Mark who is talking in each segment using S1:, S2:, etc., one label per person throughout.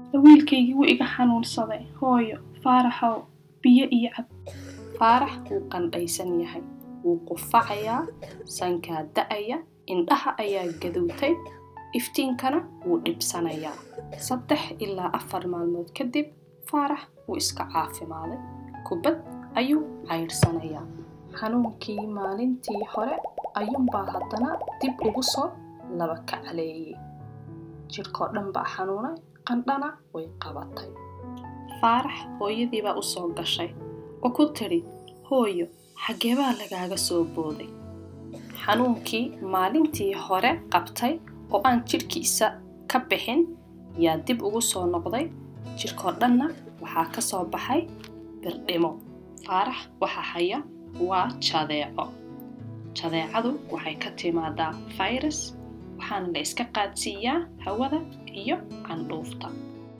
S1: wiilkaygii wuu iga xanuunsaday hooyo faaraxow biyo iyo cab
S2: faarax wuu qandhaysan yahay wuu qufacayaa sankaa da'aya indhaha ayaa gadowtay iftiinkana wuu dhibsanayaa saddex ilaa afar maalmood kadib faarax wuu iska caafimaaday kubad ayuu cayrsanayaa xanuunkii maalintii hore ayuunbaa haddana dib ugu soo laba kacleeyey jidhkoo dhan baa xanuunay qandhana way qabatay faarax hooyadiibaa u soo gashay oo ku tidhi hooyo xaggeebaa lagaaga soo booday xanuunkii maalintii hore qabtay oo aan jidhkiisa ka bixin yaa dib ugu soo noqday jidhkoo dhanna waxaa ka soo baxay birdhimo faarax waxa haya waa jadeeco jadeecadu waxay ka timaadaa fayrus waxaana la iska qaadsiiyaa hawada iyo candhuufta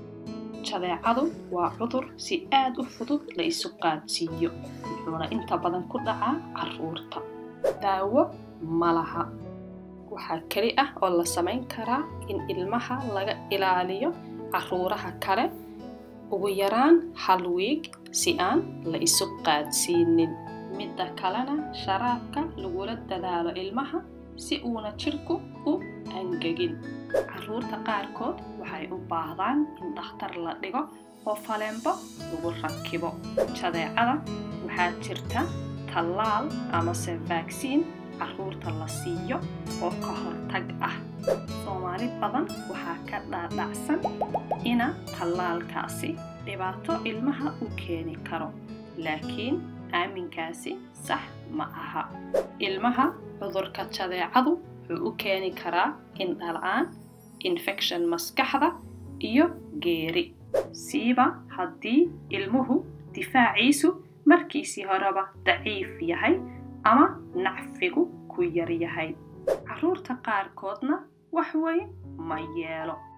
S2: jadeecadu waa cudur si aad u fudud la isu qaadsiiyo wuxuuna inta badan ku dhacaa carruurta daawo ma laha waxaa keli ah oo la samayn karaa in ilmaha laga ilaaliyo carruuraha kale ugu yaraan hal wiig si aan la isu qaadsiinin midda kalena sharaabka lagula dadaalo ilmaha si uuna jidhku u angegin carruurta qaarkood waxay u baahdaan in dhakhtar la dhigo oo faleenbo lagu rakibo jadeecada waxaa jirta tallaal amase vaagsiin carruurta la siiyo oo ka hortag ah soomaali badan waxaa ka dhaadhacsan ina tallaalkaasi dhibaato ilmaha u keeni karo laakiin aaminkaasi sax ma aha ilmaha cudurka jadeecadu wuxuu u keeni karaa indhala-aan infection maskaxda iyo geeri siiba haddii ilmuhu difaaciisu markiisii horeba daciif yahay ama nacfigu ku yar yahay carruurta qaarkoodna wax weyn ma yeelo